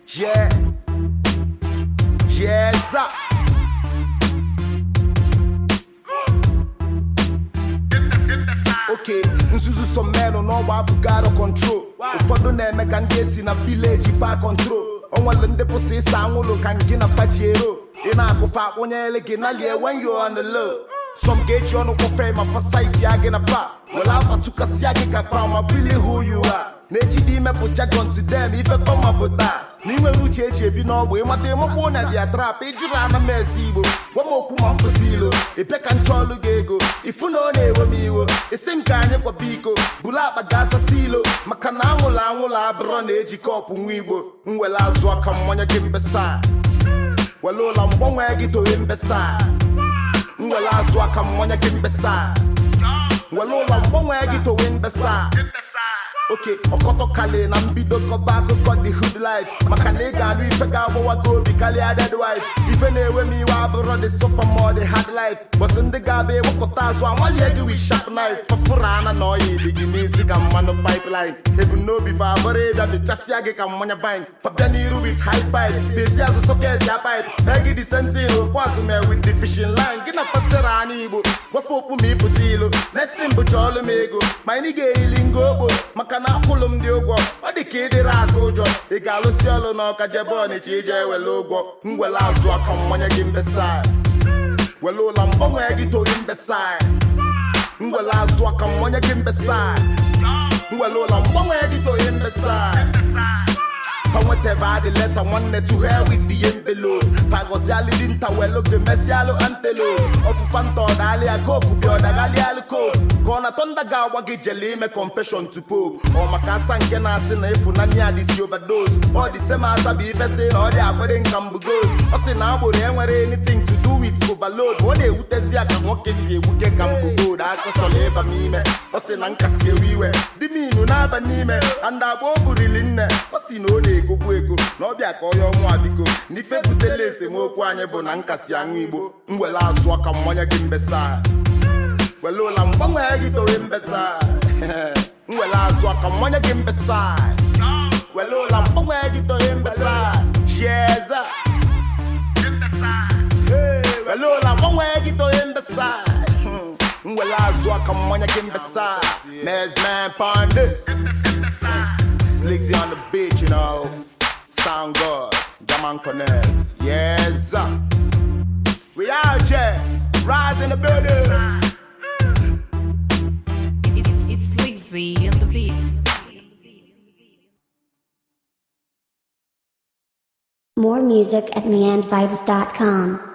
Yeah. Yes. up. oke nzuzu so mmenụ n'ọgba abụghị arọ control ụfọdụ na-eme ka ndị esi na vileji fa control onwere ndị pụsị ịsa anwụlụ ka gị na faji ero ị na-akụfa akpụnyere gị na lie when you on the low some ga-eji ọnụ kpọfe ma fasaiti ya gị na pa were afa tụkasịa gị ka fa ma really who you are na-ejide imepụcha John to them ife fọma bụ taa na inwere uche eji ebi n'ọgbụ ịmata ịmụkpụ na dia trap ịjụrụ ana m esi igbo gwa m okwu ma mpụta ilo ịbịa ka nchọ ọlụ gị ego ifu na ọ na-ewe m iwo isi m ka anyị kwaba iko buru akpa ga asasị ilo maka na anwụrụ anwụrụ abụrọ na-eji kọpụ nwa igbo m were azụ aka mmanya gị mbesa were ụlọ mgbanwe gị towe mbesa m were azụ aka mmanya gị mbesa were ụlọ mgbanwe gị towe mbesa oke ọkọtọ kali na mbido kọba akụkọ the hood life maka na ị ga-anụ ife ga-agbawa gị obi karịa dead wife ife na-ewe m iwe abụrụ the sofa ma the hard life but ndị ga-abịa ewepụta azụ amalie gị with sharp knife fọfụrụ ana na ọya ili gị n'isi ka mmanụ pipeline ebumnobi fa abụrụ ịbịa bịchasịa gị ka mmanya vine fabịa n'iru with high five bezi azụ soket ya pipe egi the sentin okwu azụ mee with the fishing line gị na fasịrị anya igbo gwafe okwu ma ịpụta ilo next thing bụcha ọlụ m ego ma anyị ga-eyili ngo ogbo maka na akwụlụ m dị ụgwọ ọ dị ka ịdịrị atụ ụjọ ị ga-alụsi ọlụ n'ọka jebe ọnịcha ije ewele ụgwọ m were azụ aka mmanya gị mbesa were ụlọ mgbanwe gị toyi mbesa m were azụ aka mmanya gị mbesa m were ụlọ mgbanwe gị toyi mbesa fa nwetebe adị leta nwanne to hell with the envelope fa gọzialụ dị nta welu gị mesialụ antelo ọfụfa nta ọdalịa kofu gị ọdaghalịalụ kofu ka ọ na tọnda ga-agwa gị jele ime confession to pope ọ maka asa nke na-asị na ịfụnanya ya dịsi overdose ọ dị sema asa bụ ife sị na ọ dị akwere nka mbugos ọ sị na agboro enwere anything to do with overload ọ na-ewutezi ya ka nwoke si ewute ka mbugod aka chọrọ ịba m ime ọ sị na nkasi ewe iwe dị m inu na-aba n'ime anda agba o burili nne ọ sị na ọ na-egogbu ego na ọbịa ka onye ọnwa biko na ife butela esemokwu anyị bụ na nkasi aṅụ igbo m were azụ aka mmanya gị mbesa were ụla mgbanwe gị towe mbesa m were azụ aka mmanya gị mbesa were ụla mgbanwe gị towe mbesa chieza were ụla mgbanwe gị towe mbesa m were azụ aka mmanya gị mbesa mesman pandis Slicks on the beach, you know. Sound good. Jaman Connect. Yes. sir. We out here. Rise in the building. It's, it's Lizzy on the beats. More music at meandvibes.com.